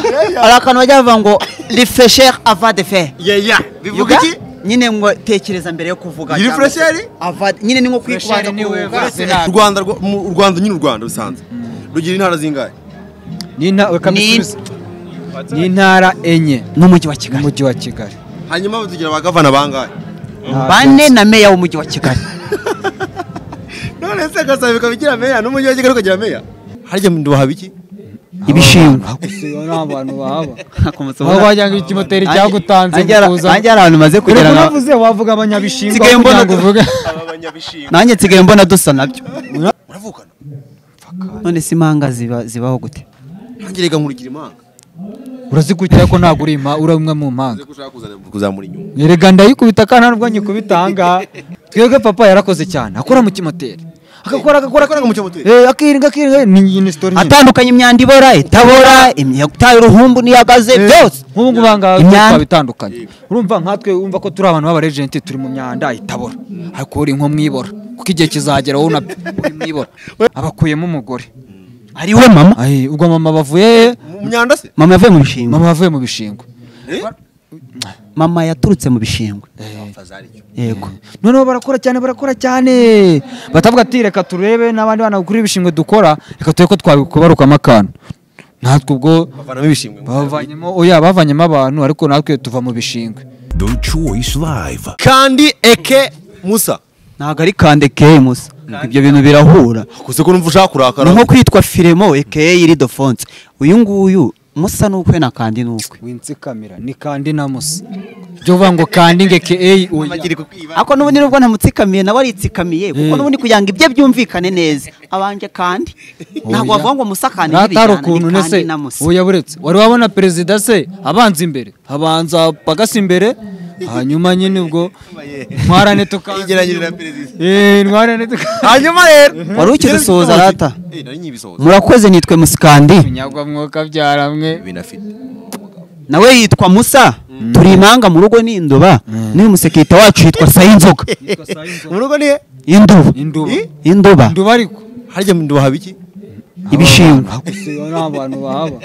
hari akantu bajya bavuga ngo refresher avant de faire yeya bivuga iki nyine ngo tekereza mbere yo kuvuga Iyi cyangwa se refresher? avant- nyine ni nko kwikubanza Refresher ni we kuruhuka uvuze. u rwanda rwo- mu- u rwanda nyine u rwanda rusanzwe rugira intara zingahe ni inta- reka Ni- mbisubize. ni intara enye n'umujyi wa kigali n'umujyi wa kigali hanyuma tugira abagavana bangahe Nta bane byatsi. na meya w'umujyi wa kigali none se gasaba bikaba igira meya n'umujyi wa kigali ukagira meya harya ntiwahaba iki ibishingwa Ako si- nta bantu bahaba Ntakomotse aho ubona- wagira ngo ikimoteri cyagutanze Nanjye hari- kuza nanjye hari ahantu maze kugera reka na- unavuze wavuga abanyabishingwa Nsigaye kugira mbona- ngo uvuge aba banyabishinga nanjye nsigaye mbona dusa nabyo muravukana none se impanga ziba- zibaho gute nanjye reka nkurikira imanga urazikukira ko ntabwo uri impa- uri umwe mu mpanga uze ko ushaka kuzana- kuzamura inyuma erega ndayikubita kandi nta nubwo nyikubita ahangaha twebwe papa yarakoze cyane akora mu kimoteri agakora agakora Akora mu kimoteri? Eh, akiringa akiringa ni iyi ni sitori nyine atandukanye imyanda ibora itabora imyanda itaye uruhumbu n'iyagaze byose nk'ubu ngubu aha ngaha Imyanda. twaba itandukanye urumva nkatwe wumva ko turi abantu b'abarejenti turi mu myanda itabora ariko uri nko mwibora kuko igihe kizagera wowe unabyo uri mwibora abakuyemo umugore ari we mama Ay, ubwo mama bavuye he? mu myanda se mama yavuye mu bishingwe mama bavuye mu bishingwe mama yaturutse mu bishingwe yego noneho barakora cyane barakora cyane batavuga ati reka turebe n'abandi bana bakuru ibishingwe dukora reka turebe ko twabikubarukamo akantu natwe ubwo bavanamo ibishimwe bavanyemo oya bavanyemo abantu ariko natwe tuva mu bishingwe The Choice Live. kandi eke musa ntabwo ari kande keye musa ibyo bintu birahura gusa ko numva ushaka ni kurakara nko kwitwa firemo ekeye iridofonse uyu nguyu musa n'ukwe na kandi n'ukwe winsikamira ni kandi na musa byo uvuga ngo kandi ngeke eyi oya ariko n'ubundi nubwo ntamutsikamiye nawe aritsikamiye kuko n'ubundi kugira ngo ibye byumvikane neza abanje kandi ntabwo Oya. bavuga ngo musa kandi natari n'ibijyana ukuntu ni kandi nese na musa oya buretse wari wabona perezida se abanza imbere habanza pagasi imbere hanyuma nyine ubwo Yegeranye na ntwarane tukagerageza perezida. ntwarane tukagerageza hanyuma rero Wari ukidusohoza rata. Eh, nari nyibisohoza murakoze nitwe musikandi nyagwamwuka byaramwe binafite nawe yitwa musa turi imanga mu rugo ni indoba n'uyu musekirite wacu yitwa sayinzoga mu rugo ni he induba induba induba induba ariko harya ntiwahaba iki ibishingwa nta bantu bahaba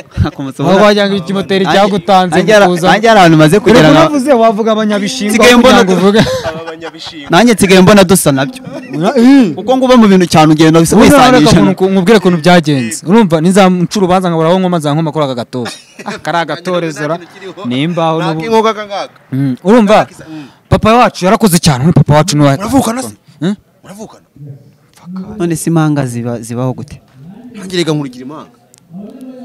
aho wagira ngo ikimoteri cyagutanze kuza nanjye hari ahantu maze kugera reka na unavuze wavuga abanyabishingwa Nsigaye kugira mbona- ngo uvuge aba banyabishinga nanjye nsigaye mbona dusa nabyo kuko ngo uba mu bintu cyane ugenda bisa Ubundi nawe reka wisanisha nku- nkubwire ukuntu byagenze urumva ninzamuca urubanza nkabura aho nkoma nkoma kuri aka gatozi kariya gatorezora nimbaho ntabwo inkoga kangaka urumva papa wacu yarakoze cyane uyu papa wacu niwe muravukana se Hmm? muravukana none se impanga ziba- zibaho gute nanjye reka nkurikira imanga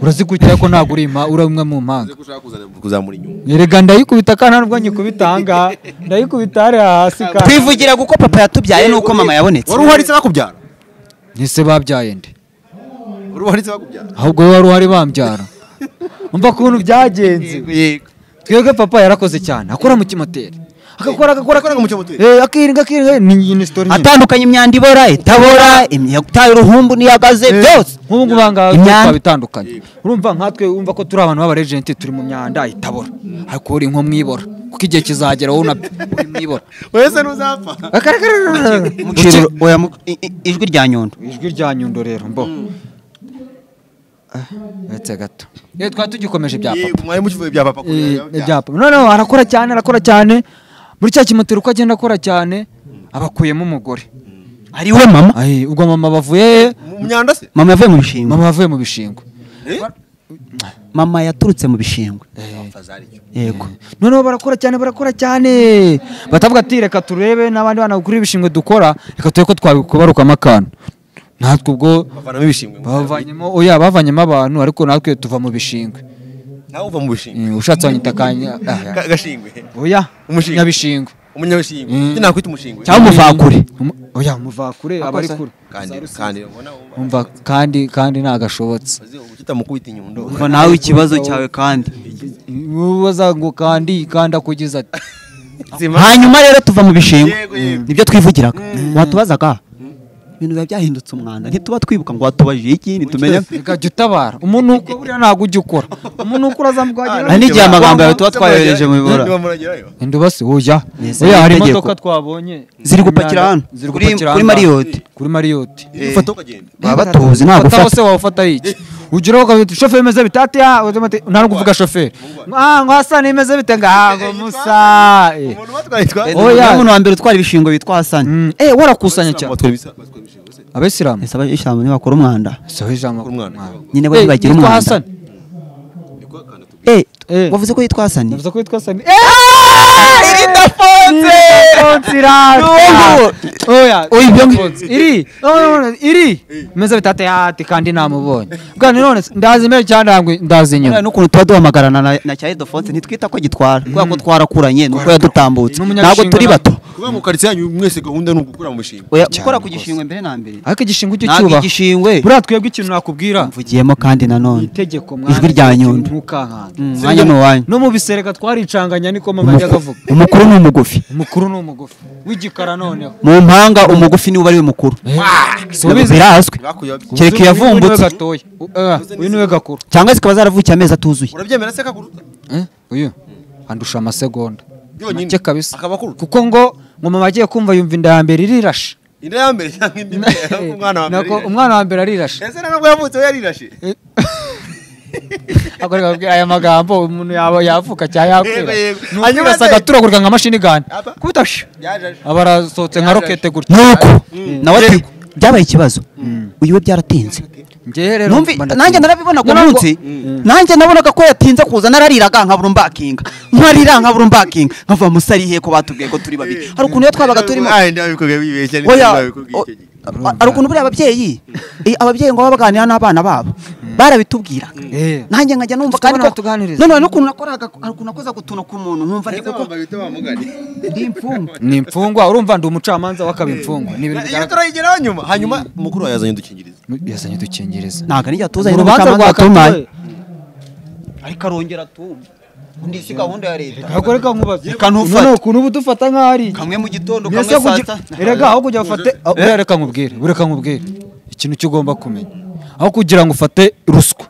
urazikukira ko ntabwo uri impa- uri umwe mu mpanga uze ko ushaka kuzana- kuzamura inyuma erega ndayikubita kandi nta nubwo nyikubita ahangaha ndayikubita hariya hasi kandi twivugira kuko papa yatubyaye n'uko mama yabonetse wari uharitse bakubyara ese babyaye nde wari uharitse bakubyara ahubwo we wari uhari bambyara umva ukuntu byagenze yego twebwe papa yarakoze cyane akora mu kimoteri agakora agakora Akora mu kimoteri? Eh, akiringa akiringa ni iyi ni sitori nyine. atandukanye imyanda ibora itabora imyanda itaye uruhumbu n'iyagaze byose nk'ubu ngubu ahangaha Imyanda. twaba itandukanye urumva nkatwe wumva ko turi abantu b'abarejenti turi mu myanda itabora ariko uri nko mwibora kuko igihe kizagera wowe unabyo uri mwibora wese ntuzapfa Muciro- oya, mu- i- i- ijwi rya nyondo ijwi rya nyundo rero mbo uretse gato iyo twari tugikomeje ibya papa Yego, mwari mukivuye bya papa kure, Eh, bya- ibya papa noneho arakora cyane arakora cyane muri cya kimoteri uko agenda akora cyane abakuyemo umugore ari we mama Ay, ubwo mama bavuye he? mu myanda se mama yavuye mu bishingwe mama bavuye mu bishingwe mama yaturutse mu bishingwe yego noneho barakora cyane barakora cyane batavuga ati reka turebe n'abandi bana bakuru ibishingwe dukora reka turebe ko twabikubarukamo akantu natwe ubwo bavanamo ibishimwe bavanyemo oya bavanyemo abantu ariko natwe tuva mu bishingwe nawe uva mu bishimwe Eh, ushatse wanyita kanya ah, Ka- gashingwe oya Umushingwe. nyabishingwe umunyabishimwe Mm. njye nakwita umushingwe Cyangwa umuvakure. Umu- oya umuvakure aba ari kure kandi kandi ubona wumva umva kandi kandi nagashobotse uzi uguta mu kubita inyundo umva nawe ikibazo cyawe kandi ubaza ngo kandi kandi akugize ati zima hanyuma rero tuva mu bishingwe Yego, yego. nibyo twivugiraga watubazaga ibintu biba byahindutse umwanda ntituba twibuka ngo watubajije iki ntitumenya reka jya utabara umuntu uko buriya ntabwo ujya ukora umuntu ukora azamukwagira Ah, n'igihe amagambo yawe tuba twayohereje mu bibora. niba muragerayo indubasi oya Neza, oya hari itegeko. imodoka twabonye Ziri gupakira hano. ziri Kuri- gupakira kuri hano. Marriott. kuri mariyoti ufata ukagenda baba batuzi ntabwo ufata ufata se wawufata ari iki ugeraho ukavuga uti shoferi imeze bite ati ah uzima ati nta no kuvuga shoferi ah ngo hasani imeze bite ngago musa eh. umuntu batwaye twa Oya. niwe muntu wa mbere utwara ibishingwe witwa hasani Mm, eh warakusanya cyane batwara ibisa batwara ibishingo se abayisilamu ese abashyirahamwe ntibakora umwanda soho ijambo umwana nyine bo ntibagira yitwa umwanda hasani eh Eh. wavuze ko yitwa hasani navuze ko witwa hasani eh iridafunze Oya, ibyo ngi- iri no, no, no, iri meze bitate ati kandi namubonye bwa none ndazi imbere cyane ndangwe ndazi inyuma n'ukuntu tuba duhamagarana na- na cya idofonse ntitwita ko gitwara kubera ko twarakuranye ni uko yadutambutse N'umunyarushingwa ntabwo turi na- bato kuba mu karitsiye yanyu mwese gahunda ni ugukura mu mishinga Oya, Cyane gukora ku rwose. gishingwe mbere na mbere ariko igishingwe cyo ntabwo cyubaha igishingwe buriya twebwe ikintu nakubwira mvugiyemo kandi nanone itegeko ijwi rya Nyundo. ntukankanda Mm, mwanya ni uwanyu. no mu bisereka twaricanganya niko mama Umuku- yajyaga avuga umukuru ni umugufi umukuru ni umugufi w'igikara noneho mu mpanga umugufi niwe uba ari we mukuru Subiza. birahaswe bakuye babi. kereka Uyu niwe iyavumbutse gatoya U- eh, uyu niwe gakuru cyangwa zikaba zaravukiye amezi atuzuye urabyemera se kakuruta Eh, uyu andusha amasegonda Yonyine. make kabisa Akaba akuruta. kuko ngo ngoma agiye kumva yumva inda ya mbere irirashe inda ya mbere cyangwa indi mbere umwana wa mbere Nako umwana wa mbere arirashe ese ntabwo yavutse we yarirashe akoreka babwira aya magambo umuntu yaba yavuka cyangwa Yego, yakwira yego. Ni Hanyuma ukwirasa se- agaturagurika nka mashini gani Aba- kubita shi yaje aba arasohotse nka rokete gutya nuko nawe ati Yego. byabaye ikibazo uyu we byaratinze njyewe rero numvi mba ndatinda. nanjye narabibona ku Nubwo- munsi nanjye nabonaga ko yatinze kuza narariraga nkabura umbakinga nkarira nkabura umbakinga nkava musarihe ko batubwiye ko turi babiri hari ukuntu iyo twabaga turimo Ah, inda yabikubwiye bibeshya ni Oya, inda yabikubwiye o- icyo gihe. a- hari ukuntu buriya ababyeyi eh, ababyeyi ngo baba baganira n'abana babo barabitubwiraga Eh. nanjye nkajya numva Dufite kandi abana ko batuganiriza. none n'ukuntu nakoraga hari ukuntu nakoza gutuntu ku muntu nkumva ndi Ese kuko wambaye ibito bamugane. ndi imfungwa ni imfungwa urumva ndi umucamanza w'akaba imfungwa ni iyo ibintu bigaragara turayigeraho nyuma hanyuma mukuru wawe yazanye udukingirizo yazanye udukingirizo ntabwo nijya tuzanye mu rubanza n'ubucamanza rwa batumanye katuwe ariko arongera atumva undi si gahunda ya leta ntabwo reka nkubaze Reka ntufate. None ukuntu uba udufata nk'aho ari iki? kamwe mu gitondo kamwe Mbese saa kujya- sita erega aho kujya bafate buriya reka nkubwire buriya reka nkubwire ikintu cyo ugomba kumenya aho kugira ngo ufate ruswa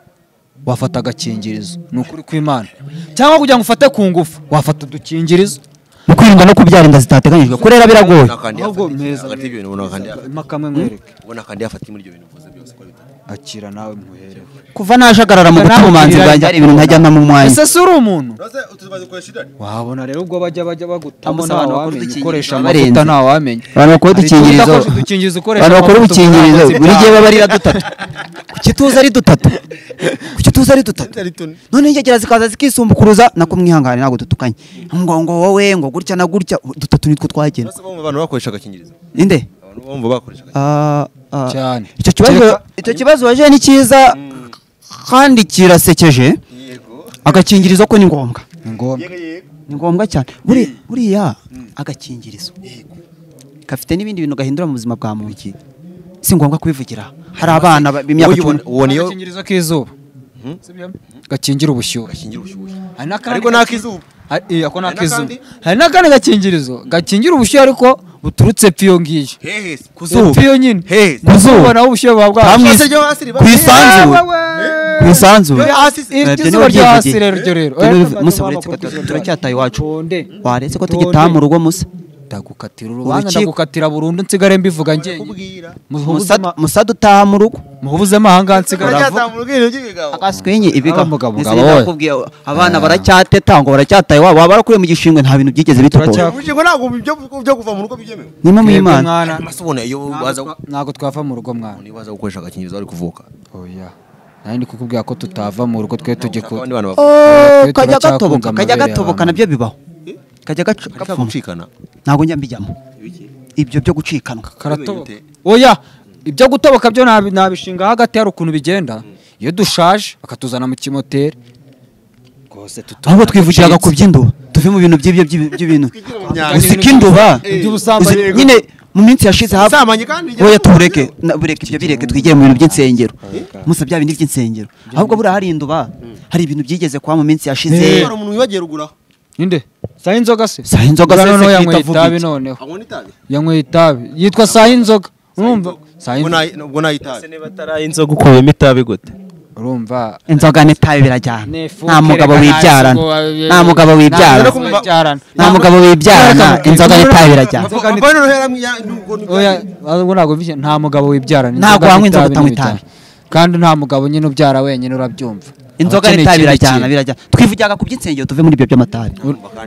wafata agakingirizo ni ukuri kw'imana cyangwa kugira ngo ufate ku ngufu wafata udukingirizo mu kwirinda no kubyara inda zitateganyijwe kurera biragoye ubona kandi Ahubwo yafata- meza. hagati y'ibyo bintu ubona kandi yafata- mpa kamwe nkwereke ubona kandi yafata muri ibyo bintu mvuze byose ko bitatu akira nawe muherewe kuva najagarara mu guta ubumanzi bwanjye hari ibintu ntajya mu mwanya ese si uri umuntu ese utubazo kwa shidani wabona rero ubwo bajya bajya bagutamo Bamusaba abantu bakora ntawamenya udukingirizo ukoresha barenze. amavuta ntawamenya abantu bakora Hari igihe udukingirizo udakoresha udukingirizo ukoresha abantu bakora amavuta udukingirizo uvuga ngo buri gihe sibyaha. baba ari na dutatu ku gituza ari dutatu ku gituza ari dutatu ari tune. none ingegera zikaza zikisumbukuruza nako mwihangane ntabwo dutukanye ngo ngo wowe ngo gutya na gutya dutatu nitwo twagenda Ese bamwe mu bantu bakoresha agakingirizo inde abantu bamwe bakoresha agakingirizo Ah, ah. Cyane. icyo kibazo Kereka- icyo kibazo waje ni cyiza kandi kirasekeje yego agakingirizo ko ni ngombwa ni ngombwa yego yego ni ngombwa cyane Buri- buriya agakingirizo gafite n'ibindi bintu gahindura mu buzima bwa muntu si ngombwa kubivugira hari abana ba- b'imyaka icumi uwo niyo agakingirizo k'izuba gakingira ubushyuhe gakingira ubushyuhe hari n'akandi ariko n'akizuba Hari- iya, ako ni Hari ak'izuba. n'akandi? hari n'akandi gakingirizo gakingira ubushyuhe ariko buturutse epfo iyo ngiyo hehe ku epfo iyo nyine hehe Ku zuba. ubona aho ubushyuhe buba bwaje. Hamwe- ese ryo hasi riba ku isanzure ku isanzure Yo hasi Eh, Eh, iryo byo zuba niba ryo hasi ryivugiye. rero, ryo rero. Byo niba- Eh, Musa abantu uretse ko bakora tu- izuba. turacyataye iwacu Tonde. waretse ko Tonde. tugitaha mu rugo musa ndagukatira urubanza Urukiko. ndagukatira burundu nsigare mbivuga njyenyine kubwira Musa- muhubuzemo musa dutaha mu rugo muhubuzemo ahangaha nsigare avuga mu rwego rw'ibigabo akaswenye ibiga Aba mugabo, Ese mugabo we. nakubwiye, abana baracyateta ngo baracyataye wabo waba barakuriye mu gishingwe nta bintu byigeze bitugoye Turacya- ubushingo ntabwo ibyo byo kuva mu rugo byemewe nimo mu Twebwe imana mwana maso ubona iyo baza ntabwo twava mu rugo mwana niba baza gukoresha agakingirizo bari kuvuka oya nanjye ndi kukubwira ko tutava mu rugo twe tujye ku abandi bantu Oh, bavuga Twebwe kajya turacyakunga gatoboka kajya amabere gatoboka y'abantu. nabyo bibaho kajya gaca- ariko gapfuma gucikana ntabwo njya mbijyamo ibyo byo gucikanwa karatoboka Bimenya oya ibyo gutoboka byo nabi- nabishinga hagati hari ukuntu bigenda iyo dushaje bakatuzana mu kimoteri rwose ahubwo twivugiraga ku by'induba tuve mu bintu by'ibyo by'ibyo- by'ibintu usika induba Iby'ubusambanyi. uzi- nyine mu minsi yashize hafi Ubusambanyi kandi njye oya ntabwo tubureke na- bureke ibyo bireke twigire mu bintu by'insengero musa bya bindi by'insengero ahubwo buriya hari induba hari ibintu byigeze kuba mu minsi yashize hari umuntu wibagiye rugura ninde saha inzoga se Saha inzoga se, Bwa se noneho kwita yanyweye vuga itabi iki? noneho abona itabi yanyweye itabi yitwa saha inzoga urumva saha ubwo inzoga nayi- ubwo nayi itabi niba atari inzoga ukuyemo itabi gute urumva inzoga n'itabi birajyana Nefuke, nta mugabo reka wibyarana ntabwo- nta mugabo wibyarana Ntabwo wibyarana. nta mugabo wibyarana Ntabwo- inzoga n'itabi birajyana Inzoga ni- Mbaye noneho yaramwiya- n'ubwo ni- Oya, ahubwo ntabwo mvise nta mugabo wibyarana Ntabwo inzoga wanywa n'itabi inzoga utanywa n'ibitabi. itabi. kandi nta mugabo nyine ubyara wenyine urabyumva inzoga Abakeneye n'itabi ikindi birajyana kintu. birajyana twivugaga ku by'insengero tuve muri ibyo by'amatabi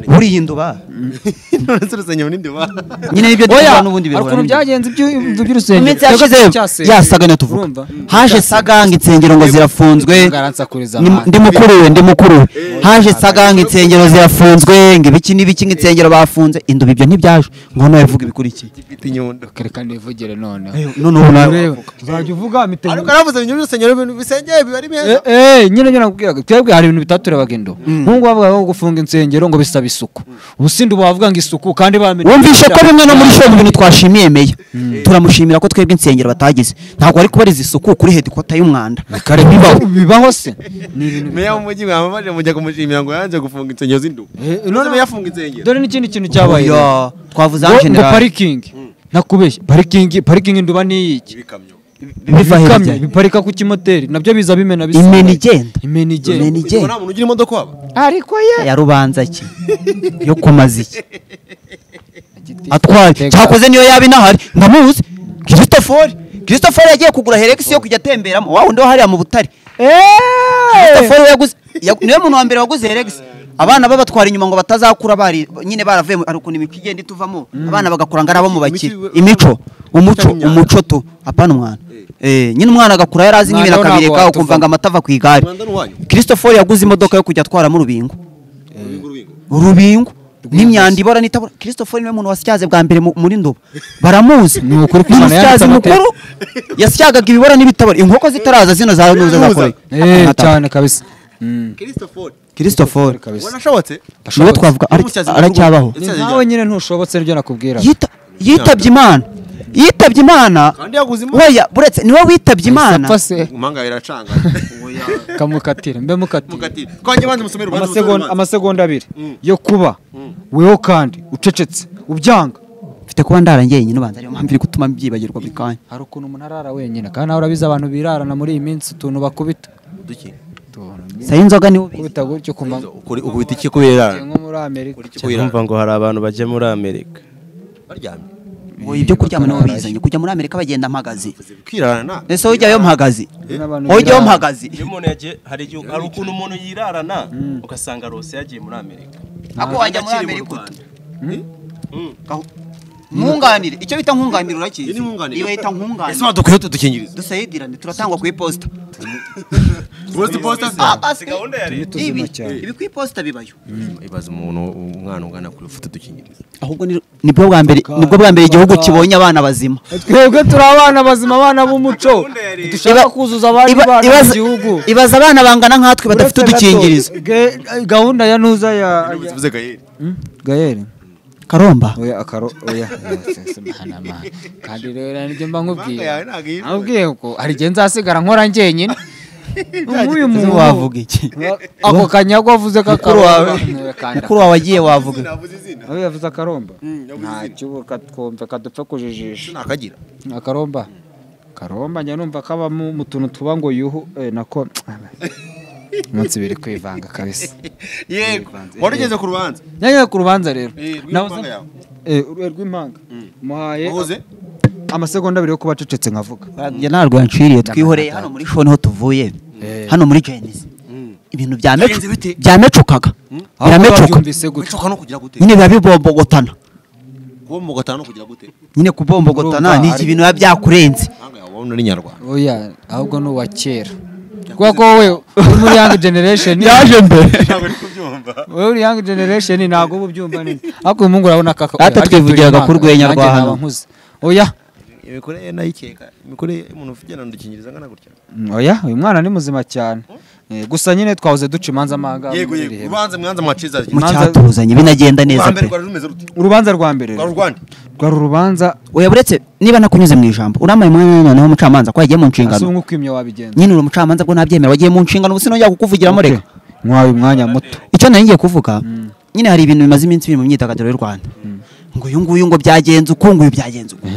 buriya induba none se urusengero n'indiba nyine ibyo Oya, duhura n'ubundi hari ukuntu bihura byagenze iby'u- mu by'urusengero minsi yashize Cyasenga. yasaga na tuvuga Urumva? haje saganga insengero ngo zirafunzwe Ngaransakuriza Ni- amande. ndi mukuru we ndi mukuru we haje saganga insengero zirafunzwe ngo ibiki n'ibiki ngo insengero bafunze induba ibyo ntibyaje ngo nawe uvuga ibikurikiye ifite inyundo reka nivugire noneho none ubu nawe Ureba, uzajya uvuga imitengo ariko aravuze inyuma y'urusengero ibintu bisengeye biba ari beza Eh, eh, nyine nyine nakubwiraga twebwe hari ibintu bitatu turebaga indo nk'ubu bavuga ngo gufunga insengero ngo bisaba isuku ubusindi ubu bavuga ngo isuku kandi bamenye wumvishe ko bimwe no muri shopu ibintu twashimiye meya turamushimira ko twebwe insengero batagize ntabwo ari kubariza isuku kuri hedikota y'umwanda kare bibaho bibaho se ni ibintu meya w'umujyi mwamamaje mujya kumushimira ngo yanze gufunga insengero z'induba Eh, none none- yafunga insengero dore n'ikindi kintu cyabaye rero. Oya, twavuze ngo ngo general parikingi nakubeshye parikingi parikingi induba niyiki ibikamyo biva ibikamyo hirya biparika ku kimoteri nabyo biza bimena bisa imena igenda imena imena igenda Ubwo igenda nta muntu ugira imodoka waba ariko ye ya rubanza ki yo kumaza iki atwaye cyakoze niyo yaba inahari ndamuzi christopher christopher yagiye kugura heregisi yo kujya atemberamo wa wundi wo hariya mu butare christopher we yaguze ya- niwe muntu wa mbere waguze heregisi abana babatwara inyuma ngo batazakura bari nyine baravuye mu- hari ukuntu imiti igenda ituvamo abana bagakura ngo ari abo mu bakire Imiti- imico umuco w'imyaka. umuco tu apana umwana Eh, nyine umwana agakura yari azi Umwana n'ibintu wo ntabwo akabireka watuvamo. ukumva ngo amata ava ku igare Umwanda ni uwanyu. christopher yaguze imodoka yo kujya atwaramo urubingo urubingo urubingo urubingo n'imyanda ibora n'itabora christopher niwe muntu wasyaze bwa mbere mu- muri ndobo baramuzi Ni ukuri ko Ni Imana umusyazi yanditse amateka. mukuru yasyagaga ibibora n'ibitabora inkoko zitaraza zino za nuza Nuza. zakoreye Eh, cyane kabisa Mm. christopher christopher kabisa ubona ashobotse niwe twavuga ari- Umusyazi mukuru. aracyabaho Ni nkawe nyine ntushobotse nibyo nakubwira Yita- yitabye imana yitabye imana Kandi yaguze imana. weya buretse niwe witabye imana impanga iracanga kamukatire mbe mukatire mukati twanjye banze musomere urubanza amasegonda urubanza. amasegonda abiri yo kuba weho kandi ucecetse ubyanga mfite kuba ndarangiye nyine ubanza ariyo mpamvu iri gutuma mbyibagirwa buri kanya hari ukuntu umuntu arara wenyine kandi nawe urabizi abantu birarana muri iyi minsi utuntu bakubita Duki. sayo inzoga niwe ubizi. kubita gutyo kumva Ukuri- ukubita iki kubera nko muri amerika numva ngo hari abantu bajya muri amerika baryamye ngo ibyo kuryama niwe bizanye kujya muri amerika bagenda mpagaze kwirarana ese ujyayo mpagaze n'abantu ujyayo birarana. mpagaze iyo umuntu yagiye hari igihe hari ukuntu umuntu yirarana ugasanga rose yagiye muri amerika ako wajya muri Akiri mu amerika ute Rwanda. Gahu- nkunganire icyo bita nkunganire urakizi Iyi ni nkunganire. iyo bita nkunganire ese badukwiye tudukingiriza dusayidirane turatangwa ku iposita west posta Ah, basi gahunda ya leta tuzima ibi cyane. ibi ku iposita bibayo ibaza umuntu umwana ungana kuri ufite udukingirizo ahubwo ni- nibwo bwa mbere nibwo bwa mbere igihugu kibonye abana bazima twebwe turi abana bazima abana b'umuco dushaka kuzuza abandi Iba- bana mu ibaza- gihugu ibaza abana bangana nkatwe badafite Uretse gato, udukingirizo ge- gahunda ya nuza ya bivuze gaheri gayeri karomba oya akaro oya mwana kandi rero nibyo mba impanga nkubwira yawe ntabwo iyi nabwiye ko hari igihe nzasigara nkora njyenyine Ese nk'uyu muntu wavuga iki ako kanyago wavuze mukuru wawe mukuru wawe agiye wavuga navuze izina aho yavuze akaromba yavuze izina ntacyo ubu katwumva kadupfa Ese kujijisha nakagira akaromba karomba njya numva kabamo mu tuntu tuba ngo yuhu eh, nako umunsi biri kwivanga kabisa yego wari ugeze ku rubanza nyanya ku rubanza rero Eh, rw'impanga Nahoze- yawe. eh, urwe rw'impanga muhaye wahoze amasegonda abiri yo kuba acecetse nkavuga njye ntabwo yanciriye twihoreye hano muri shoni ho tuvuye hano muri jenizi ibintu bya mecu Byagenze bite? byamecukaga biramecuka Babyumvise gutyo wicuka no kugira gute nyine biba bibombogotana kuba mu gatanu no kugira gute nyine kubombogotana Urumva ni hari- iki bintu biba byakurenze impanga yawe wabona ari nyarwanda oya ahubwo ni uwa kera kubera ko wowe uri muri young generation mbere ntabwo ari kubyumva wowe uri young generation ntabwo uba ubyumva neza ariko uyu mungu urabona kaka Ate twivugiraga ku rwenya rwa hano. oya imikorere ye nayikeka imikorere y'umuntu ugenda udukingiriza angana gutya Mm, oya uyu mwana ni muzima cyane Eh, gusa nyine twahoze duca imanza amahanga yego yego urubanza mwanza mwaciza mu Imanza- cyatuzanye binagenda neza pe rwa mbere rwari rumeze rute urubanza rwa mbere rwari urwande rwari urubanza oya buretse niba nakunyuze mu ijambo urampaye umwanya noneho umucamanza ko yagiye mu si nshingano umwe ukwimya wabigenza nyine uri umucamanza bwo ntabyemera wagiye mu nshingano ubu sinongera kukuvugiramo reka mwawe umwanya muto icyo nari ngiye kuvuga nyine hari ibintu bimaze iminsi biri mu myidagaduro y'u rwanda ngo uyu nguyu ngo byagenze uku ngo uyu byagenze uku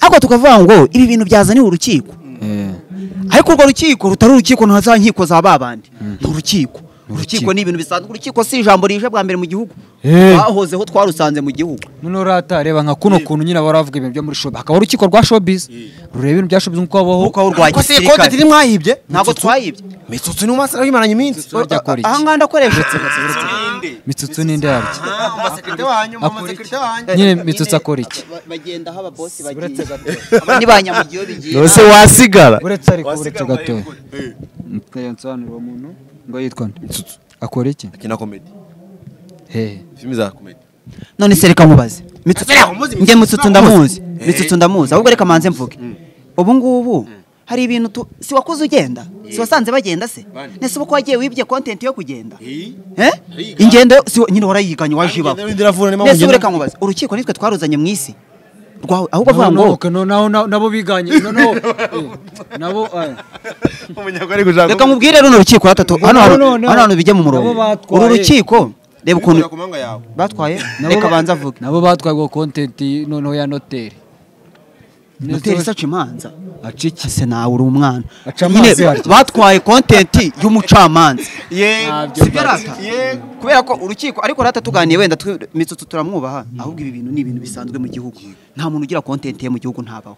ariko tukavuga ngo ibi bintu byazaniwe urukiko Eh, ariko urwo rukiko rutari urukiko nta za nkiko za babandi ni urukiko urukiko ni ibintu bisanzwe urukiko si ijambo rije bwa mbere mu gihugu Eh. twahozeho twarusanze mu gihugu none urata reba nka kuno kuntu nyine baba baravuga ibintu byo muri shobi hakaba urukiko rwa showbiz rureba ibintu bya showbiz nk'uko habaho nk'uko aho urwa ko se ikote gisirikare tiri mwayibye ntabwo twayibye mitsutsu ni umusaruro w'imaranye iminsi Bajya kora iki? aha ngaha ndakoresha mitsutsu n'indi yaryo amasekirite wanyu amasekirite nyine mitsutsu akora iki bagenda aho ababosi bagiye aba ni ba nyamugiyo bigiye none se wasigara uretse ariko uretse gatoya Mutaya nsobanurira uwo muntu ngo yitwa nde mitsutsu akora iki akina komedi he filimi za komedi none se reka mubaze Mitsutsu- Reka muzi, njye Mitsutsu mitsutsu ndamuzi. ndamuzi mitsutsu ndamuzi ahubwo reka manze mvuge ubu ngubu hari ibintu tu si wakoze ugenda si wasanze bagenda se Bandi. nese uko wagiye wibye kontenti yo kugenda Eh. Eh? Ariga. ingendo yo- si nyine warayiganye waje ibaho Ingendo y'indi iravuna, ni mpamvu nese ubu ngenda. reka mubaze urukiko nitwe twaruzanye mu isi rwawe ahubwo avuga Nabo- ngo nabo- nabo- nabo- nabo biganye noneho nabo eh. umunyarwanda ari gushaka reka mubwire runo rukiko ratatu hano Noneho, hantu noneho. hano hantu bijye mu murongo Nabo batwaye. uru rukiko reba ukuntu ku manga yawe batwaye Nabo reka ba- banze avuge nabo batwaye kontenti noneho ya noteri noteri isaca imanza aca iki ese nawe uri umwana Aca nyine amazi waryo. batwaye kontenti y'umucamanza Ntabyo sibyo mbaza. rata kubera ko urukiko ariko rata tuganiye wenda tu- mitsutsu turamwubaha ahubwo ibi bintu ni ibintu bisanzwe mu gihugu nta muntu ugira kontenti ye mu gihugu ntabaho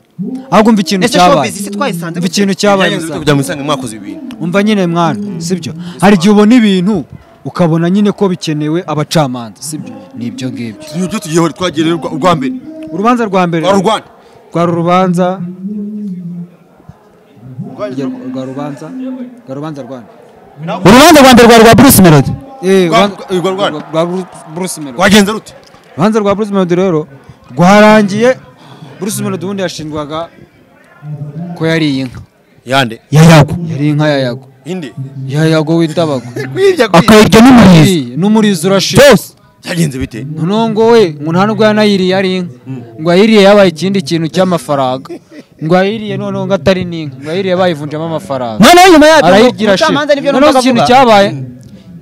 ahubwo mva ikintu Ese cyabaye showbiz si twayisanze mva gute? ikintu cyabaye Byangiza musaza. kujya mu isanga mwakoze ibintu umva nyine mwana sibyo hari igihe ubona ibintu ukabona nyine ko bikenewe abacamanza sibyo ni ibyo ngibyo ibyo tugiyeho twagiye urwa mbere urubanza rwa mbere Rwari urwanda. rwari urubanza rwa rubanza rwa rubanza rwa nde? urubanza rwa mbere rwa rwa bruce melody Eh, Rwa- rubanza- rwa rwa nde? rwa Bru- Bruce Melody. rwagenze rute urubanza rwa Bruce Melody rero rwarangiye Bruce Melody ubundi yashinjwaga ko yariye inka yande yayago yari inka ya yago inde ya yago w'indabago kwibya akayirya n'umurizi Yariye, n'umurizo urashize byose byagenze bite noneho ngo we ngo nta nubwo yanayiriye ari inka ngo yayiriye yabaye ikindi kintu cy'amafaranga ngo yayiriye noneho ngo atari n'inka ngo yayiriye bayivunjemo amafaranga noneho nyuma yabyo arayigira shi umucamanza nibyo noneho numvaga ikintu avuga. cyabaye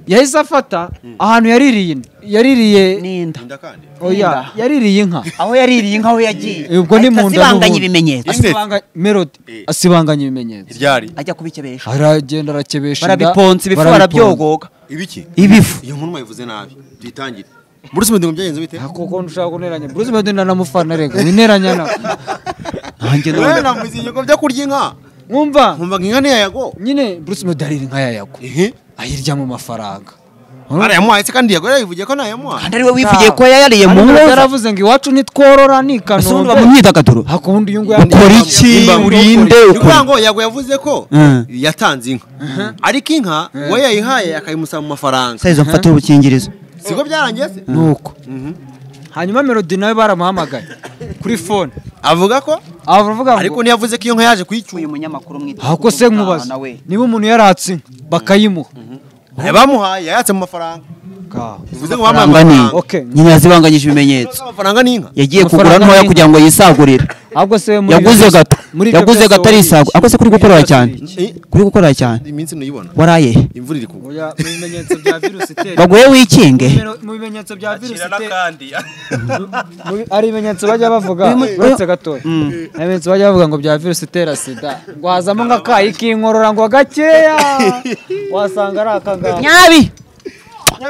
yahise afata ahantu yaririye yaririye n'inda inda kandi oya yaririye inka aho yaririye inka aho yagiye Eh, ubwo ni ahita mu nda asibanganya n'ubundi. ibimenyetso Inde. Asibanga- melody asibanganya ibimenyetso ryari ajya kubikebesha aragenda arakebesha inda, barabiponsa ibifu barabiponza. barabyogoga ibiki ibifu iyo nkuru mwayivuze nabi tuyitangire bruce melody ngo byagenze bite Ah, kuko ntushaka kuneranya bruce melody ndanamufana rega wineranya na nanjye Wewe n'ubundi namuzinye ko byo kurya inka mwumva nkumva ngo inka niyayago nyine bruce melody arira inka ya yago ehe ayirya mu mafaranga arayamuhaye se kandi yago yarayivugiye ko ntayamuhaye kandi ariwe wivugiye ko yayariye mu Ariko nkoza yaravuze ngo iwacu ntitworora ni i ese ubundi kanombe uba mu myidagaduro hakundi uyu nguyu ukora yanditse- iki Nimba- urinde Ni ukuvuga ukora ngo yago yavuze ko Mm. yatanze inka ariko inka we yayihaye akayimusaba mu mafaranga sayizo mfatire ubukingirizo siko byarangiye se nuko hanyuma melody nawe baramuhamagaye kuri fone avuga ko avuga ngo ariko ntiyavuze ko iyo nka yaje kuyicyura uyu munyamakuru mwita aho ko se nkubaza niba umuntu yaratse inka bakayimuha yabamuhaye yayatse mu mafaranga Ka- bivuze ngo bamuhaye amafaranga ni amafaranga Okay. nyine yazibanganyije ibimenyetso amafaranga ni inka yagiye Amafaranga kugura ntoya ni- kugira ngo yisagurire ahubwo se muri yaguze ibyo byose- gato muri ibyo yaguze byose gato wariye arisagu iki? ako se kuri Muri ibyo gukorera byose cyane wariye iki? kuri gukorera cyane iminsi ntuyibona waraye he? imvura iri kugwa Oya, mu bimenyetso bya virusi itera baguhe wikinge mu bimenyetso bya virusi Kira itera n'akandi Mu- hari ibimenyetso bajya bavuga uretse gatoya hari ibimenyetso bajya bavuga ngo bya virusi itera sida ngo hazamo nk'akayi k'inkorora ngo gakeya wasanga ari aka ngaka nyabi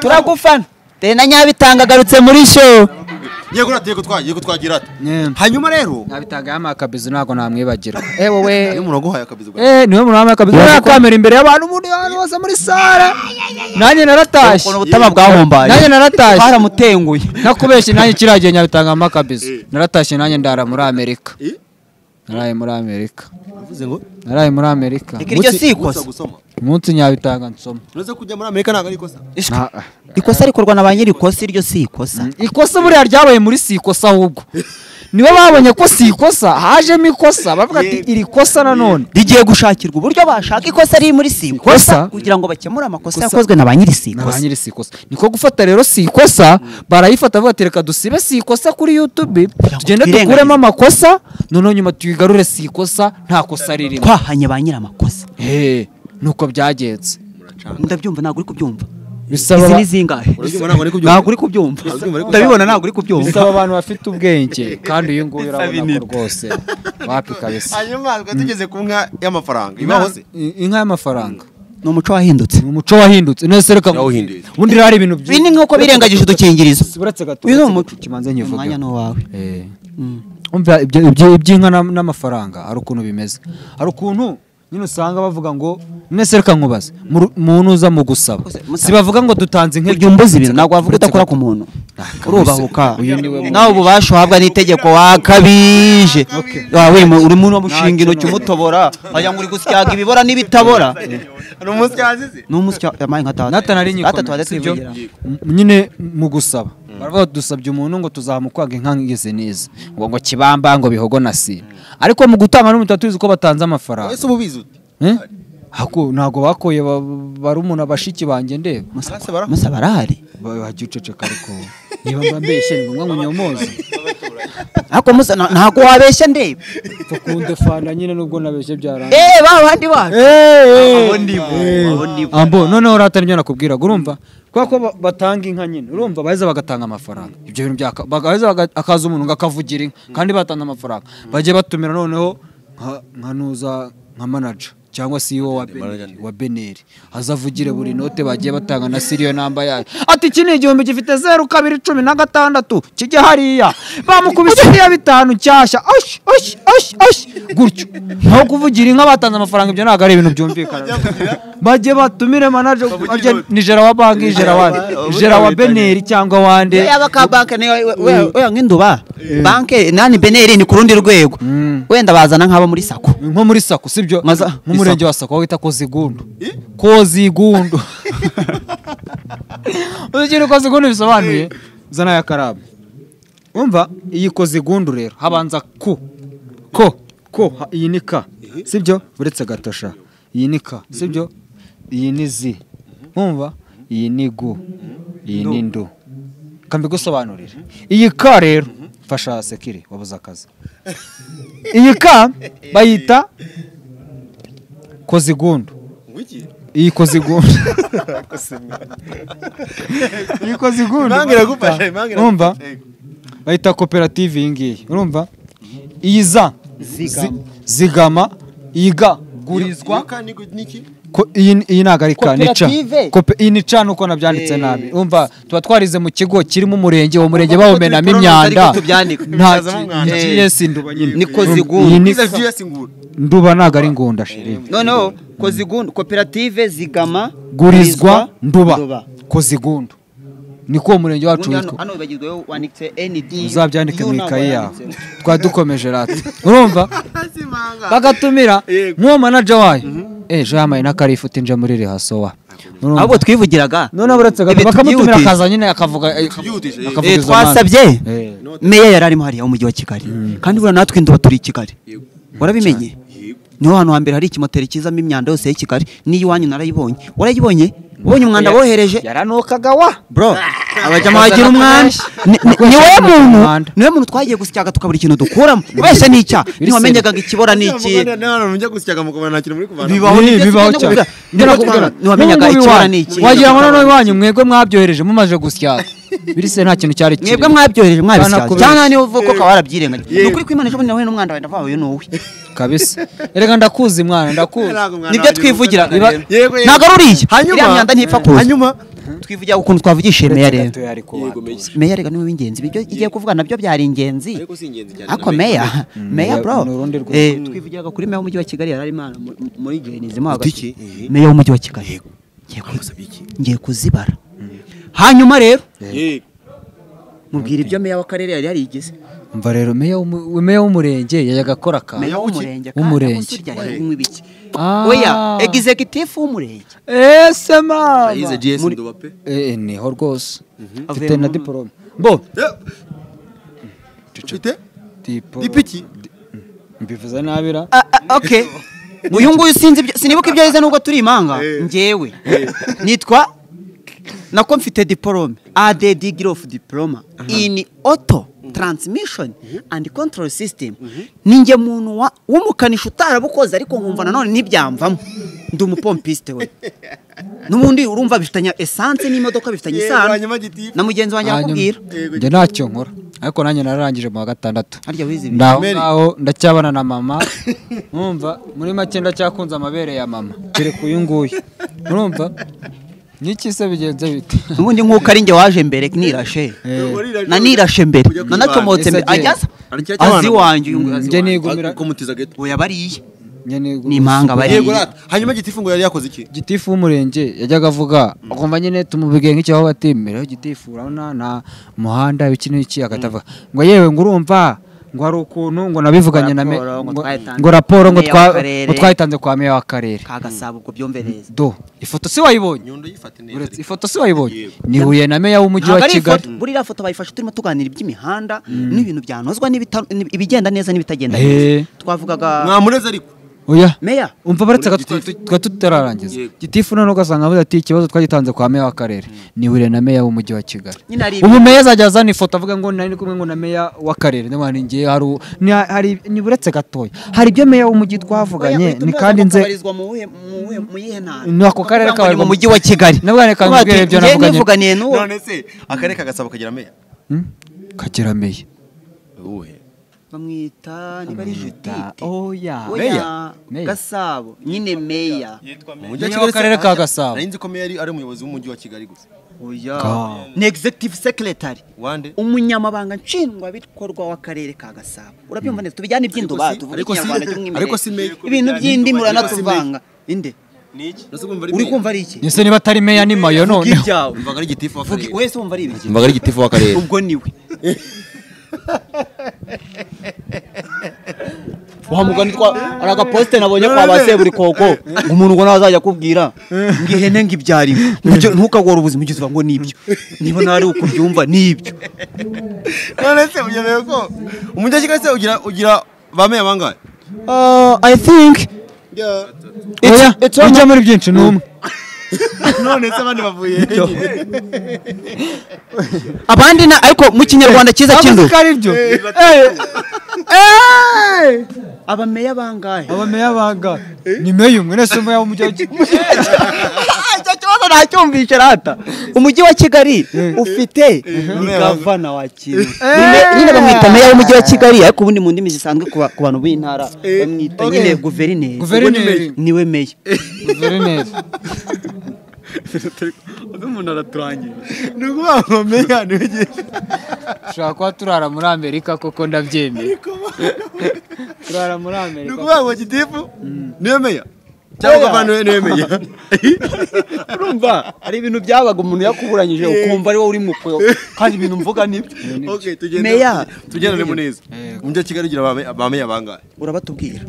turagufana dore na nyabi tangagarutse muri show yego nateye ko twagiye ko twagira ati hanyuma rero nabitanga yamaye akabizu ntabwo namwibagirwa eh wowe iyo umuntu aguhaye akabizi bwawe eh niwe muntu wambaye akabizu nta kamera imbere y'abantu muri ahantu hose muri sare nanjye naratashye ukuntu ubutama bwahombaye nanjye naratashye twaramutenguye nakubeshye nanjye kiriya gihe nyabitanga amakabizo naratashye nanjye ndara muri amerika Eh? naraye muri amerika yavuze ngo naraye muri amerika reka iryo si gusa ikosa gusoma umunsi nyabitanga nsoma uretse kujya muri amerika ntabwo ari ikosa Nta- ikosa rikorwa na ba nyirikosa iryo si ikosa ikosa buriya ryabaye muri si ikosa ahubwo nibo babonye ko si ikosa hajemo ikosa bavuga ati iri kosa nanone rigiye gushakirwa uburyo bashaka ikosa riri muri si Ikosa? ikosa kugira ngo bakemure amakosa yakozwe na ba nyiri si ni ba ikosa nyiri si ikosa niko gufata rero si ikosa barayifata bavuga ati reka dusibe si ikosa kuri yutube ngo tugende twirengagize." dukuremo amakosa noneho nyuma tuyigarure si ikosa nta kosa ririmo twahanye ba nyiri amakosa Hey, nuko byagenze ndabyumva ntabwo uri kubyumva bisaba izi ba- ni zingahe urabyumva ntabwo ntabwo uri ari kubyumva kubyumva Urabyumva ariko- ndabibona ntabwo uri kubyumva bisaba abantu bafite ubwenge kandi uyu nguyu urabona ko rwose wapi kabisa hanyuma twari tugeze ku nka y'amafaranga ibaho se I- inka y'amafaranga ni umuco wahindutse ni umuco wahindutse nese reka Yawuhinduye. ubundi rero hari ibintu byi- ibi ni nk'uko birengagije udukingirizo Uretse gato, uyu ni uretse umuco gato, kibanza nyivuge. umwanya ni uwawe Eh. Mm. umva ibyo- ibyo- iby'inka n'am- n'amafaranga hari ukuntu bimeze hari ukuntu nyine usanga bavuga ngo nese reka nkubaze mu- muntu uza mu gusaba Musa- si bavuga ngo dutanze inka ujya umbuza ibintu ntabwo wavuga Uretse udakora gato. ku muntu kabisa. urubahuka Uyu ni we nawe ububasha uhabwa n'itegeko wakabije wawe mu- uri muri uwo mushinga intoki umutobora wagira ngo uri gusyaga ibibora n'ibitabora Hari umusyi yazize. ni umusya yampaye nka tatu natana ari nyikome gatatu si byo? hagati M- nyine mu gusaba baravuga bati, dusabye umuntu ngo tuzamukwaga inka ngeze neza ngo ngo kibamba ngo bihogo na sira ariko mu gutanga n'umuntu tuba tuzi ko batanze amafaranga Ese uba ubizi ute? Eh? Hako- ntabwo bakoye ba- barumuna bashiki banjye ndeba Ese bara- musa barahari wajya uceceka ariko niba mba mbeshye ni ngombwa ngo unyomoze ariko musa na- ntabwo wabeshya ndebe tukunde fana nyine nubwo nabeshye byarangiye eee ba bandi bacu ambo noneho urata nibyo nakubwiraga urumva kubera ko ba- batanga inka nyine urumva baheza bagatanga amafaranga ibyo bintu byaka bagaheza baga- akaza umuntu ngo akavugira inka kandi batanze amafaranga bajye batumira noneho nka- nka nuza nka manager cyangwa CEO wa Beneri wa Beneri azavugire buri note bagiye batanga na siriyo namba yayo ati iki ni igihumbi gifite zeru kabiri cumi na gatandatu kijya hariya bamukubise iriya bitanu nshyashya osh osh osh osh gutyo naho kuvugira inka batanze amafaranga ibyo ntabwo ari ibintu byumvikana bajye batumire manaje ajye nijera wa banki jera wa jera wa beneri cyangwa wande yaba ka banke niyo wenda nk'induba banke nani beneri ni ku rundi rwego wenda bazana nk'abo muri sako nko muri sako sibyo Maza- nk'umurenge wa sako aho wita kozigundu kozigundu uzi ikintu kozigundu bisobanuye zana ya karamu umva iyi kozigundu rero habanza ku ko ko ha- iyi ni ka sibyo uretse gatosha iyi ni ka sibyo iyi ni zi umva iyi ni gu iyi ni ndu kambigusobanurire iyi ka rero fasha sekiri wabuze akazi iyi ka bayita kozigundu iyi kozigundu iyi kozigundu Impanga iragufasha, impanga iragufasha. urumva bayita koperative iyi ngiyi urumva iyi za zi- zigama iyi ga gurizwa Iyo ka ni gu- ni iki? ko iyi iyi ntago ari ka ni ca Koperative? Kope- iyi ni ca nuko nabyanditse nabi umva tuba twarize mu kigo kirimo umurenge uwo murenge bawumenamo turi kunoza, ariko imyanda tubyandika. nta Tubibazamo umwanda. giyesi nduba nyine Ni kozigundu. iyi ni Biza vyose ngura. nduba ntago ari ngunda shiri noneho kozigundu koperative zigama gurizwa nduba kozigundu niko uwo murenge wacu Ubundi hano- witwa hano wibagirweho wanditse ND uzabyandike mu ntabwo ikayi yawe wanditse. twari dukomeje rata urumva bagatumira nk'uwo manaja wayo eh jamaye n'akarifuti nje muri rehasowa ahubwo twivugiraga noneho uretse gato Ibi bakamutumira tubyihutisha. akaza nyine akavuga eh, Tubyihutishe, eh. Eh, akavuga izo mpande. twasabye Eh. meya yari arimo hariya umujyi wa kigali kandi buriya natwe induba turi i kigali warabimenye niho hantu hambere hari ikimoteri kizamo imyanda yose y'i kigali n'iy'iwanyu narayibonye warayibonye ubonye umwanda wohereje yaranukaga wa bro abajyamo bagira Akazana umwanda kenshi. Ni- ni- ni wowe Akazana muntu umwanda. ni wowe muntu twagiye gusyaga tukabura ikintu dukuramo ubeshya ni icyaha ntiwamenyaga ngo ikibora ni iki Muganda nawe mujya gusyaga mukabana nta kintu muri kuvanamo. bibaho ni Eh, byo bibaho tugenda cyane kuvuga. Niba twana- ntiwamenyaga N'ubu ikibora iwanyu. ni iki wagira ngo noneho iwanyu mwebwe mwabyohereje mumaze gusyaga birise nta kintu cyari kirimo mwebwe mwabyohereje mwabisyaga kubeshya. cyangwa niba uvuga ko ukaba warabyirengagije ni ukuri kw'imana ejo bundi nahuye n'umwanda wenda vawe ni wowe kabisa erega ndakuzi mwana ndakuzi Ntabwo umwana nibyo wanjye twivugira mukundana rero. Yego, yego. ntabwo ari uriya Hanyuma- iriya myanda ntipfa kuza Hanyuma twivugira ukuntu twavugishiye meya rero gato yari kubanza meya rega niwe w'ingenzi ibyo igiye kuvuga nabyo byari ingenzi Ariko si ingenzi cyane. ariko meya meya Meya bro ni urundi rwego. eh, twivugiraga kuri meya w'umujyi wa kigali yari arimo ara- mu- muri jenizimo Utiki? Eh. meya w'umujyi wa kigali ngiye ku- ngiye kuzibara hanyuma rero Yego. mubwira ibyo meya w'akarere yari yarigeze mva rero meya w'umu- meya w'umurenge yajyaga akora akantu meya w'umurenge kandi w'umurenge. umusore yari arimo ibiki Ah. oya executive w'umurenge ese mama Yize GS Nduba pe. Eh, eh, niho rwose mfite Avuye na mu- diporome bo Eh, Ufite? dipo Dipiki? mbivuze nabira Ah, ah, okay uyu nguyu sinzi ibyo- sinibuka ibyo yize nubwo turi imanga njyewe nitwa nako mfite diporome ade degree of diploma in auto transmission and control system ninjye muntu wa- w'umukanishi utarabukoze ariko nkumva nanone ntibyamvamo ndi umupompisite we n'ubundi urumva bifitanye esanse n'imodoka bifitanye Yego, isano hanyuma gitifu. na mugenzi wanjye Hanyuma, arakubwira njye ntacyo nkora ariko nanjye nararangije mu wa gatandatu harya wize ibi ndaho ngaho ndacyabana na mama mwumva muri make ndacyakunze amabere ya mama kereka uyu nguyu murumva n'iki se bigenze bite ubundi nk'uko ari njye waje mbere nirashe na nirashe mbere Kujya nanacomotse mbere kwibana. ajyaza Arya azi cyabana. iwanjye uyu nguyu azi njye iwanjye nigumira kumutiza gato oya bariye njye nigumira ni impanga bariye yego rata hanyuma gitifu ngo yari yakoze iki gitifu w'umurenge yajyaga avuga agomba nyine tumubigenga nk'icyaho batemera gitifu urabona na umuhanda iki n'iki agatavuga ngo yewe ngo urumva ngo hari ukuntu ngo nabivuganye na me Raporo ngo ngo- twayitanze ngo raporo ngo kwa meya twa- w'akarere. ngo twayitanze kwa meya w'akarere kagasaba ubwo byumvereza do ifoto si wayibonye nyundo yifate neza uretse ifoto si wayibonye ni huye na meya w'umujyi ntabwo wa ari ifoto kigali buriya ifoto bayifashe turimo tuganira iby'imihanda n'ibintu byanozwa n'ibita- ibigenda neza n'ibitagenda Eh. neza twavugaga mwamureze ariko oya meya umva baretse Muri twari Gitifu. twari tutararangiza Yego. gitifu noneho ugasanga avuze ati ikibazo twagitanze kwa meya w'akarere ni huye na meya w'umujyi wa kigali nyine ari ubu ibi- meya azajya azana ifoto avuga ngo nari kumwe ngo na meya w'akarere ndabona ni ngewe hari u- ni- hari ni buretse gatoya hari ibyo meya w'umujyi twavuganye Oya, ni utumva kandi nze kabarizwa mu wuhe- mu wuhe- mu yihe ntara? Ni ako karere Kuvuga ngo ni kabarizwa mu mu- mujyi wa kigali Nabwo reka Kuvuga nkubwire ati, ibyo "Njye navuganye." nivuganiye n'uwo none se akarere kagasaba kagira meya Hmm? kagira meya uwuhe bamwita niba ari judite oya oya Meya. gasabo nyine meya yitwa umujyi Meya w'akarere ka Gasabo. nari nzi ko meya ari- ari umuyobozi w'umujyi wa kigali gusa oya Ka- ni executive secretary wande umunyamabanga nshingwabikorwa w'akarere ka gasabo urabyumva neza tubijyane iby'indoba si- tuvuge ariko si- ikinyarwanda cy'umwimerere ariko si meya. ibintu by'indimi Ariko si meya. uranatuvanga inde Niki? Nasi kumva ari uri meya. kumva ari iki ese niba atari meya ni mayo Vuga noneho ibyawe mvaga ari gitifu Vuga- w'akarere wese wumva ari ibiki mvaga ari gitifu w'akarere ubwo niwe wa mugani twa ari agaposite nabonye kwa ba seburikoko ngo umuntu ngo ntazajya akubwira ngo ihene ngo ibyara inka Ntujye- ntukagore ubuzima ujye uvuga ngo nibyo niba nawe ari uko ubyumva nibyo none se ugemewe ko umujyi wa kigali se ugira ugira ba meya bangahe i think oya bijya muri byinshi ni umwe none se abandi bavuye abandi na ariko mu kinyarwanda cyiza avuze cy'indu ko ari byo abameya bangahe abameya banga ni meya umwe nese meya w'umujyi wa kigali icyo kibazo ntacyumvishe rata umujyi wa kigali ufite ni Eh. gavana wa kigali nyine bamwita meya w'umujyi wa kigali ariko ubundi mu ndimi zisanzwe ku ba- ku bantu b'intara Eh, bamwita okay. nyine guverineri Guverineri. niwe meya guverineri umuntu araturangira ni ukuvuga ngo meya ni we ugiye dushobora kuba turara muri amerika koko ndabyemera turara muri ni amerika ukuvuga ngo gitifu ni we meya cyangwa gavana ni we meya urumva hari ibintu byabaga umuntu yakuburanyije ukumva ari wowe uri mu kuyo kandi ibintu mvuga nibyo okay tugende Meya. tugenderemo neza umujyi wa kigali ugira ba meya- ba meya bangahe urabatubwira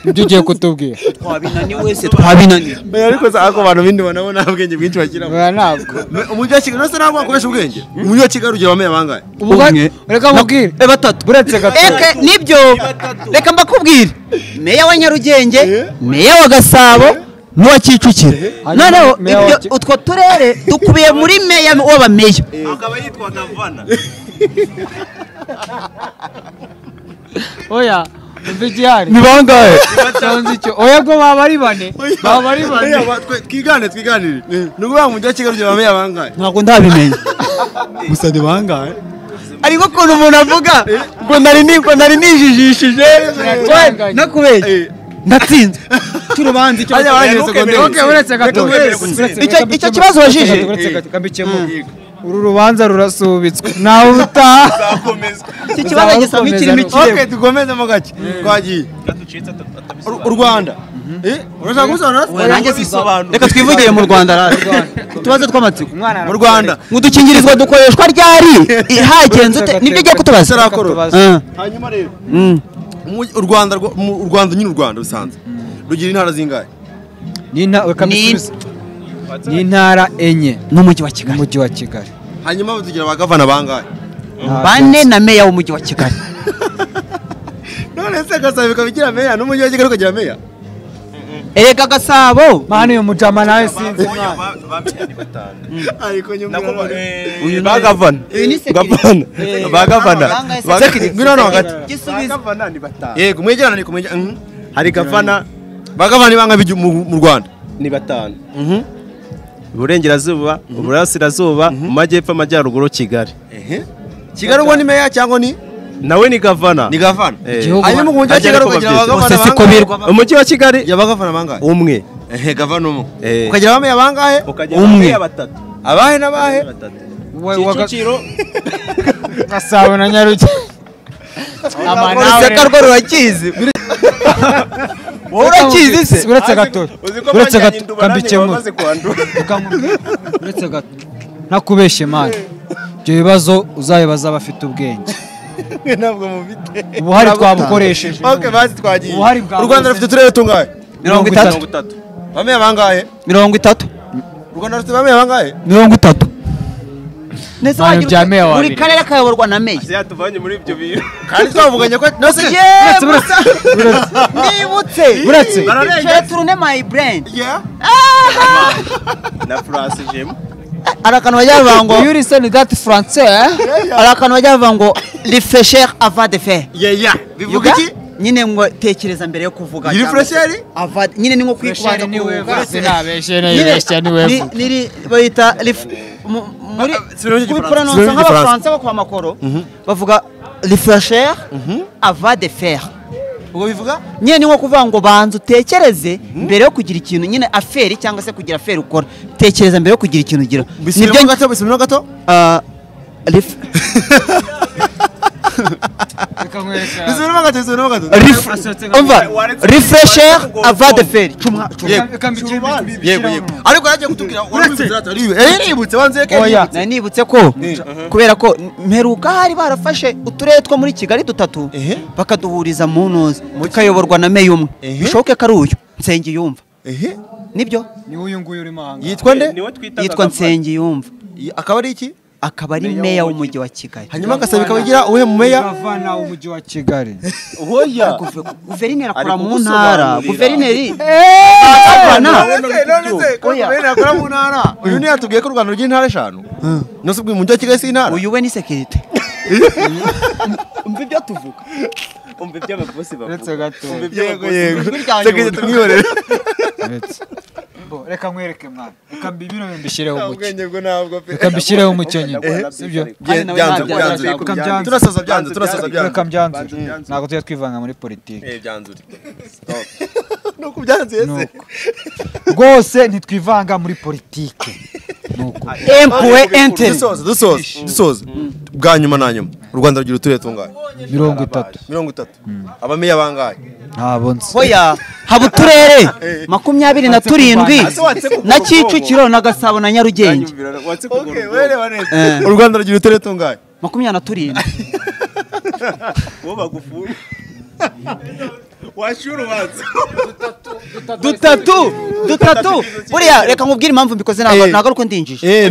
ibyo ugiye kutubwira twabinaniye wese twabinaniye meya ariko se ako bantu bindi ubonamo nta bwenge bwinshi bashyiramo oya ntabwo Me- umujyi wa kigali nose ntabwo wakoresha ubwenge umujyi wa kigali ugira ba meya bangahe Ubwo- reka mubwire Eh, batatu buretse gato Eke nibyo reka mbakubwire meya wa Nyarugenge meya wa Gasabo n'uwa Kicukiro Hanyuma noneho meya wa ibyo Ki- utwo turere dukubiye muri meya w'abameya akaba yitwa gavana oya umva igihari bangahe batonze icyo oya bwo baba ari bane baba ari bane Meya ba- twe- twigane twiganire ni ukuvuga ngo umujyi wa kigali ugira ba meya bangahe ntabwo ndabimenya gusa ni bangahe ariko ukuntu umuntu avuga ngo nari ni- ngo nari nijijishije Kiraganganya. no kubeshya ndatsinze cy'urubanza icyo Hajya abanyeye segonderi. Okay, buretse gato Reka mbere gutsinda. Icyo- icyo kibazo wajije? buretse gato kambikemo uru rubanza rurasubitswe nawe utaha akomeza iki kibazo gisaba ikirimo ok ikirego dukomezemo gake twagiye gaducitse atabisobanura u Rwanda Eh, urashaka Oya, kubisobanura nanjye bisobanura. reka twivugire mu rwanda rata utubazo tw'amatsiko umwana mu Rwanda ngo udukingirizo dukoreshwa ryari hagenze ute nibyo ugiye kutubaza Tutarakora. Ah, hanyuma rero mm. Umugi- u Rwanda rwo- mu- u Rwanda nyine u Rwanda rusanzwe rugira intara zingahe Ni- ni intara enye n'umujyi wa kigali n'umujyi wa kigali hanyuma tugira ba gavana bangahe bane na meya w'umujyi wa kigali none se gasaba bikaba igira meya n'umujyi wa kigali ukagira meya erega gasabo mani uyu mujama nawe sinzi Oya, ba- ba meya ni batanu ariko Nakuba- nyuma eh, Uyu ni- ba gavana Uyu ni security. gavana Eh, ba gavana Banga- Ba- security. ngwino hano hagati Gisubizo. yego mwegerana ni kumwejya hari gavana ba gavana ibanga b'igi- mu mu Rwanda ni batanu iburengerazuba uburasirazuba mu majyepfo amajyaruguru kigali kigali ubwo ni meya cyangwa ni nawe ni gavana ni gavana Eh, Igihugu- hanyuma mu mujyi wa ajya kigali gukoma ukagira byinshi. abagavana Bose siko bangahe birwa. umujyi wa kigali ukagira abagavana bangahe umwe ehe gavana umwe Eh. ukagira abameya bangahe ukajya Umwe. umwe batatu abahe n'abahe batatu Kicukiro Kicukiro Gasabo na Nyarugenge uruseka rwo rurakizi wowe urakizi se uretse gato uretse gato kadukemura kuhandura uretse gato ntakubeshye mani ibyo bibazo uzabibaza abafite ubwenge ntabwo mubite ubuhari twabukoresheje okay bazi twagiye Ubuhari bwa u rwanda bose. rufite uturere tungahe mirongo itatu itatu abameya bangahe mirongo itatu u rwanda rufite abameya bangahe mirongo itatu Ntayo bya meya wa buri bibiri. karere kayoborwa na meya yatuvanye muri ibyo bintu kandi twavuganye ko nose Yeee, uretse, uretse. nibutse Uretse. Bicaye turune my brain Yeah. na furasi jemu hari akantu bajya bavuga ngo Yuri Senegati Francais hari akantu bajya bavuga ngo refresher avant de faire Yeah, yeah. bivuga Yuga? iki nyine ngo tekereza mbere yo kuvuga Yuri cyangwa se fresheri? avant- nyine ni nko kwikubanza kuruhuka Nyine- sinabeshye ni- niri bayita rif- mu- muri sinabeshye Igifaransa. kubipuranonsa Sinabeshye nk'abafaransa bo kwa makoro bavuga refresher avant de faire ubwo bivuga nyine ni nko kuvuga ngo banza utekereze mbere yo kugira ikintu nyine aferi cyangwa se kugira aferi ukora tekereza mbere yo kugira ikintu ugira bisubiremo gato bisubiremo gato Ah, ref- bisubiremo gato bisubiremo gato ref- umva refresher avant de faire Cuma- yego yego ariko yagiye kutubwira uretse eh ibutse wanze ke Oya. nari nibutse ko kubera ko mperuka hari barafashe uturere two muri kigali dutatu Ehe. bakaduhuriza mu ntuzi tukayoborwa na meya umwe Ehe. bishoboke ko ari uyu nsengiyumva eh nibyo niwe uyu nguyu urimo aha ngaha yitwa nde niwe twita yitwa nsengiyumva Y- akaba ari iki akaba ari meya w'umujyi wa kigali hanyuma agasaba ikabagira uwuhe mu meya gavana w'umujyi wa kigali hoya Guve- guverineri akora Ari mu ntara kugusobanurira. guverineri none gavana se none se ko Oya. guverineri akora mu ntara uyu niyo yatubwiye ko u rwanda rugira intara eshanu nose ubwo umujyi wa kigali si intara uyu we ni sekirite umva ibyo tuvuga umva ibyo abavuzi uretse bavuga gato umva ibyo abavuzi sekirite tumwihorere uretse Bo, reka nkwereke mwana reka mbibino mbishyireho umucyo ubwenge bwo ntabwo pe reka mbishyireho umucyo nyine Eh. sibyo Kandi nawe byanze ntabyo byanze yazaga kubyanze. turasaza byanze turasaza reka byanze mbyanzure ntabwo tujya twivanga muri politiki eh byanzure nuko byanze Ni yese uko. rwose ntitwivanga muri politiki ni uko empuwe enter dusoza dusoza dusoza bwa nyuma na nyuma u rwanda rugira uturere tungahe mirongo itatu mirongo itatu abameya bangahe ntabwo nzi hoya haba uturere makumyabiri na turindwi na kicukiro na gasabo na nyarugenge watse kugura wereba neza u rwanda rugira uturere tungahe makumyabiri na turindwi uwo bagufuye washyura ubanza dutatu dutatu buriya reka nkubwire impamvu mbikoze ntabwo ntabwo ari uko ndinjije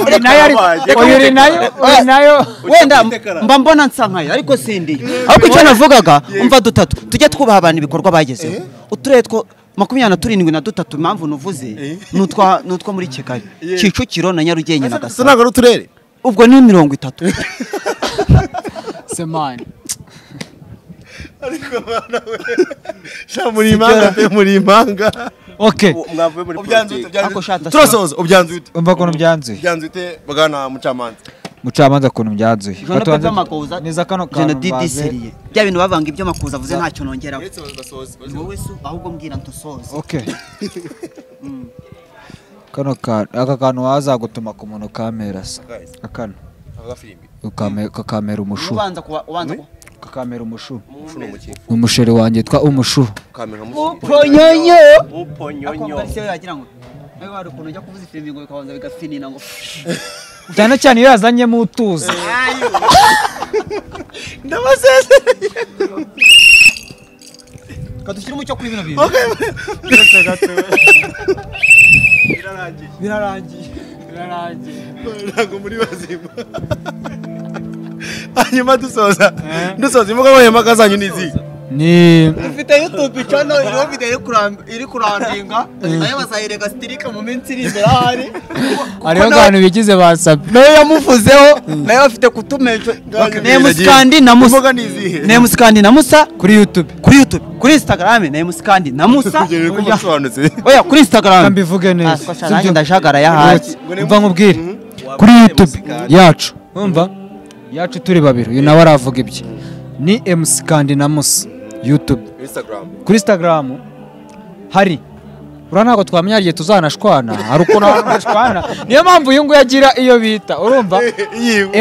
Oya, nayo ari oya, uri nayo oya, nayo wenda mba mbona nsa nkayo ariko sindi ariko icyo navugaga umva dutatu tujye twubaha abantu ibikorwa bagezeho uturere two makumyabiri na turindwi na dutatu impamvu nuvuze ni utwa ni utwo muri kigali kicukiro na nyarugenge na ese gasabo ntabwo ari uturere ubwo ni mirongo itatu semani sha muri impanga pe muri impanga oke mwavuye muri politiki Ariko shatse- turasoza ubyanze ute umva ukuntu byanzuye ubyanze ute bwana mucamanza mucamanza ukuntu byanzuye Jean Paul Batubanze- Makuza neza kano Jean kantu Didi mbanze. Serie bya bintu bavanga ibyo Makuza avuze ntacyo nongeraho uretse basoza Ni wowe se ahubwo mbwira ntusoze Okay. kano ka aka kantu wazagutuma ku muntu kamerasa Guys. akano avuga filimi Ukame- kakamera umushu ubanza kuba ubanza kuba kakamera umushu ushuno muki umusheri wanjye yitwa umushu kamera uponyonyo uponyonyo akombarize yagira ngo nawe wari ukuntu ujya kuvuza ifirimbi ngo bikabanza bigafinina ngo cyane cyane iyo yazanyemo utuzi kadushyira umucyo kuri bino bintu birarangiye birarangiye ntabwo muri bazima hanyuma dusoza dusoza imbuga nkoranyambaga zanyu ni izihe ni ufite youtube channel iriho video iri kuram- iri kurandinga nayo bazayirega sitirike mu minsi iri imbere aho ari hariho abantu bigize basabye nayo yamuvuzeho nayo bafite kutumesha nemusi kandi na musa imbuga ni izihe nemusi kandi na musa kuri youtube kuri youtube kuri instagram nemusi kandi na musa kugera ko musobanutse oya kuri instagram Reka mbivuge neza. Ah, twasha, Sibyo? nanjye ndajagara ya haki Uretse, umva nkubwire kuri youtube yacu umva yacu turi babiri uyu nawe aravuga ibye ni emusi kandi na musi yutube instagram kuri instagram hari uriya ntabwo twamenya igihe tuzanashwana hari ukuntu abantu bashwana niyo mpamvu uyu nguyu agira iyo bita urumva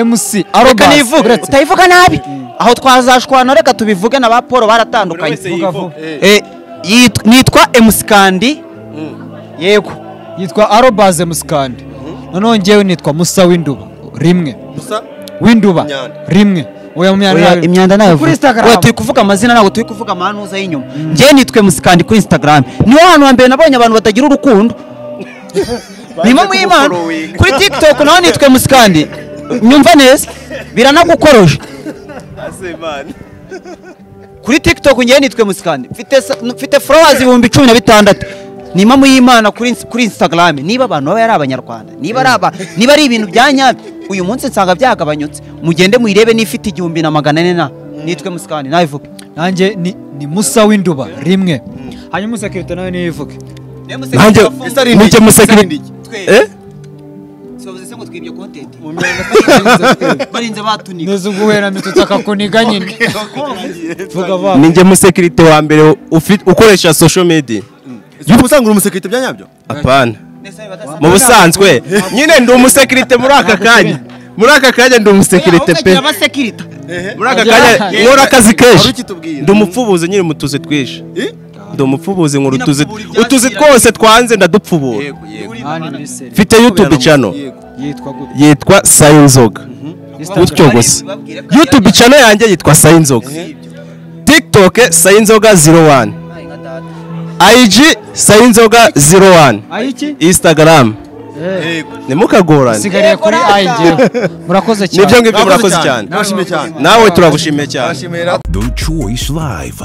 mc reka arobase nivuge uretse utayivuga nabi aho twazashwana reka tubivuge na ba paul buri baratandukanye wese vuga yivuga Eh, yit- nitwa emusi kandi yego yitwa arobase mc kandi noneho njyewe nitwa musa w'induba rimwe gusa w'induba Imyanda. rimwe oya mu myanda Oya, nayo- imyanda nayo kuri vuga. instagram Oya, turi kuvuga amazina ntabwo turi kuvuga amahanuza y'inyuma njyewe nitwe musikandi kuri instagram niho hantu hambere nabonye abantu batagira urukundo nimo mwimana kumufollowing. kuri tiktok naho nitwe musikandi nyumva neza biranagukoroje asemana kuri tiktok njyewe nitwe musikandi mfite sa- mfite followers ibihumbi cumi na bitandatu nima muyimana kuri ins- kuri instagram niba abantu baba ari abanyarwanda niba ari aba niba ari ibintu bya nyabyo uyu munsi nsanga byagabanyutse mugende muyirebe n'ifite igihumbi na magana ane na nitwe musikandi nawe vuga nanjye ni ni musa w'induba rimwe hanyuma umusekirite nawe niyo ivuge nanjye mujye musekirite eh barinze batunika neza ubwo wera mitutsi akakuniga nyine vuga vuba ninjye musekirite wa mbere ufi- ukoresha social media uba usanga uri umusekirite bya nyabyo apana mu busanzwe nyine ndi umusekirite muri aka kanya muri aka kanya ndi umusekirite pe abasekirita muri aka kanya Ahubwo nkora akazi Hari kenshi ikitubwira. ndi umupfubuzi nyine mu tuzi twinshi ndi umupfubuzi nkora utuzi Nyine apfubura utuzi ibyakira. twose twanze ndadupfubura mani miseri mfite youtube channel yitwa gute yitwa sayinzoga gutyo gusa youtube channel yanjye yitwa sayinzoga tiktok sayinzoga 01 ig sayinzoga 01 ayiki instagram nimukagorane usigariye kuri ayinjye murakoze cyane nibyo ngibyo murakoze cyane Nabashimiye cyane nawe turagushimiye cyane Nabashimiye The Choice Live.